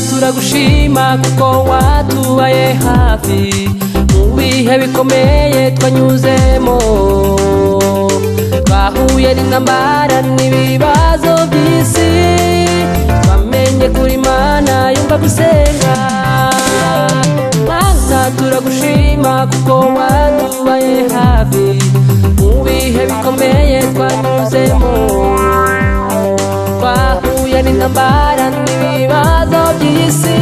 turagushima kuko watubaye hafi mu bihe bikomeye twanyuzemo twahuye n'intambara n'ibibazo by'isi twamenye kuri mana yumva gusenga mana turagushima kuko watubaye hafi mu bihe bikomeye twanyuzemo twahuye n'intambara n'ibibazo by'isi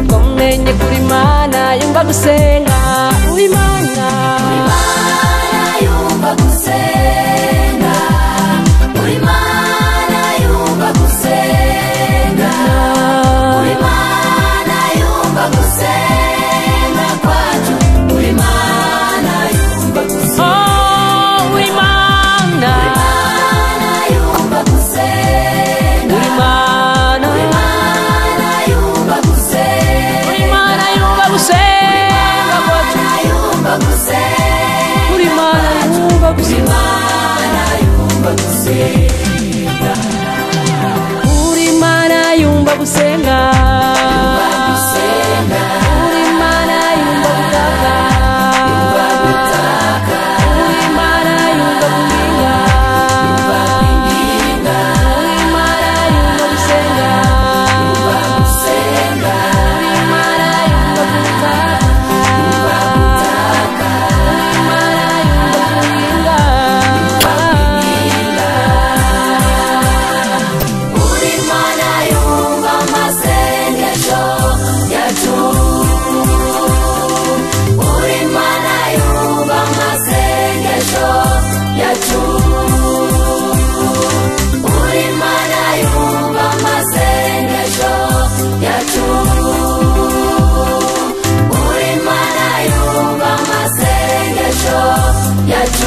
twamenye kuri mana yumva gusenga uwimana yumva gusenga buri mana yumva gusenga buri mana yumva gusenga kwacu buri mana yumva gusenga Oh, uwimana mana yumva gusenga uwimana mana yumva gusenga uwimana yumva gusenga kwacu mana uwimana yumva gusenga uwimana yumva gusenga uwimana yumva gutaka uwimana yumva yumva gusenga mana yumva gusenga gusenga guhinga uwimana yumva gusenga gusenga uwimana yumva gutaka uwimana yumva guhinga Uri mana yumva amasengesho yacu Uri mana yumva amasengesho yacu Uri mana yumva amasengesho yacu Uri mana yumva amasengesho yacu